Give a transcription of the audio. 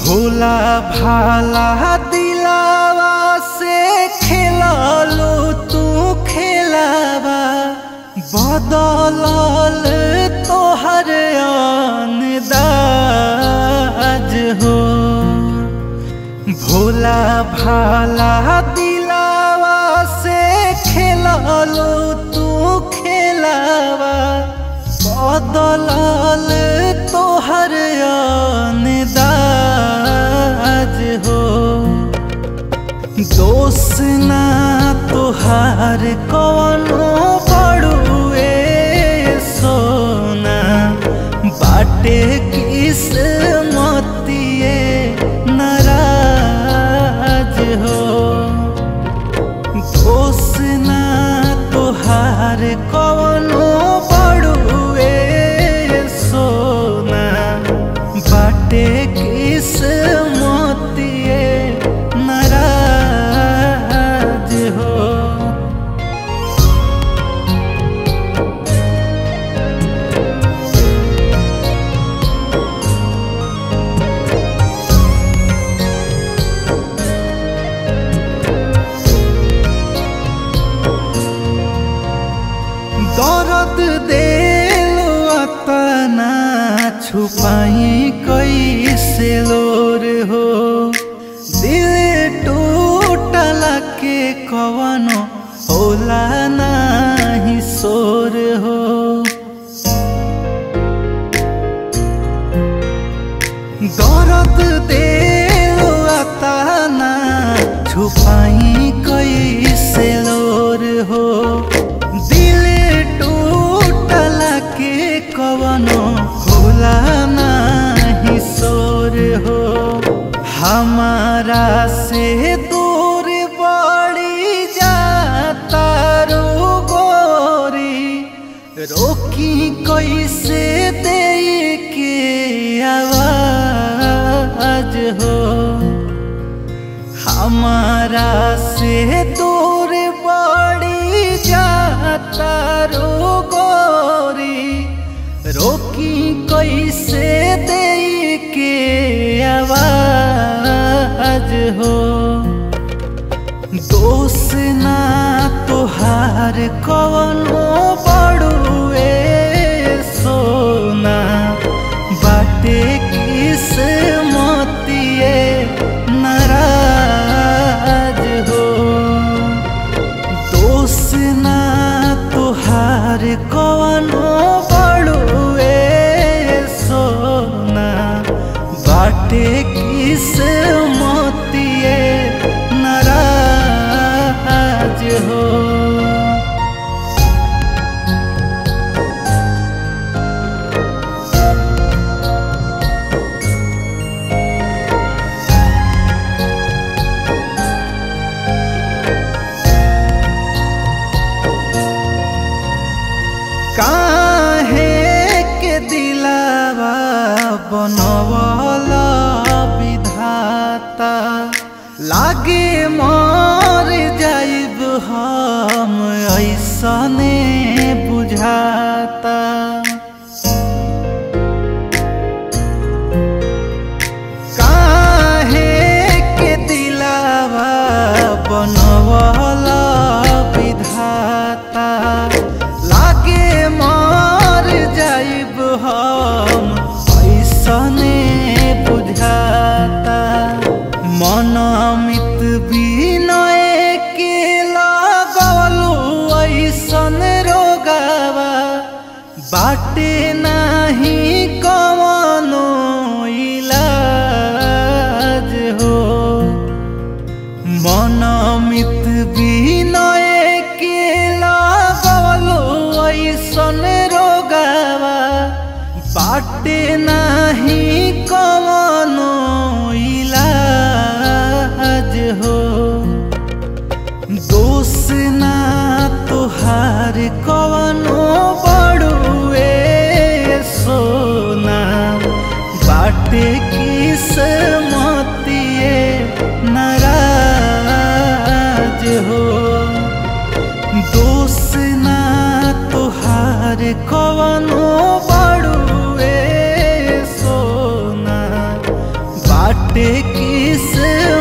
भोला भाला दिलावा से खेललो तू खेलावा बदलल तोहर अंदाज हो भोला भाला दिलावा से खेललो तू खेलावा बदलल तोहर अंदाज हो दोष ना तोहार कवनो बड़ुए सोना बाटे किस मतिए नाराज हो दोष ना तोहार कवनो बड़ुए सोना बाटे किस मोतिए नाराज हो दर्द देलो अतना छुपाई कैसे लोर हो दिल टूटला के कवनो होला नाही सोर हो दर्द देलो अतना छुपाई कैसे लोर हो दिल टूटला के कवनो होला नाही सोर हो हमारा से दूर बड़ी जाता रो गोरी रोकी कैसे दे के आवाज हो हमारा से दूर बड़ी जाता रो गोरी रोकी कैसे दे के आवाज हो दोष ना तोहार कवनो बड़ुए सोना बाटे किस मोतिए नाराज हो दोष ना तोहार कवनो बड़ुए सोना बाटे किस मोतिए नाराज हो काहे के दिलावा बनवल विधाता लागे मर जाइब हम ऐसने बुझाता काहे के दिलावा बनवल विधाता लागे मर जाइब हम ऐसने बुझाता मनमित विनय के लगलू ऐसन रोगावा बाटे नाही कवनो इलाज हो मनमित विनय के लगलू ऐसन रोगावा बाटे नाही कवनो इलाज हो दोष ना तोहार कवनो बड़ुए सोना बाटे किस मोतिए नाराज हो दोष ना तोहार कवनो बड़ुए सोना बाटे बाटे किस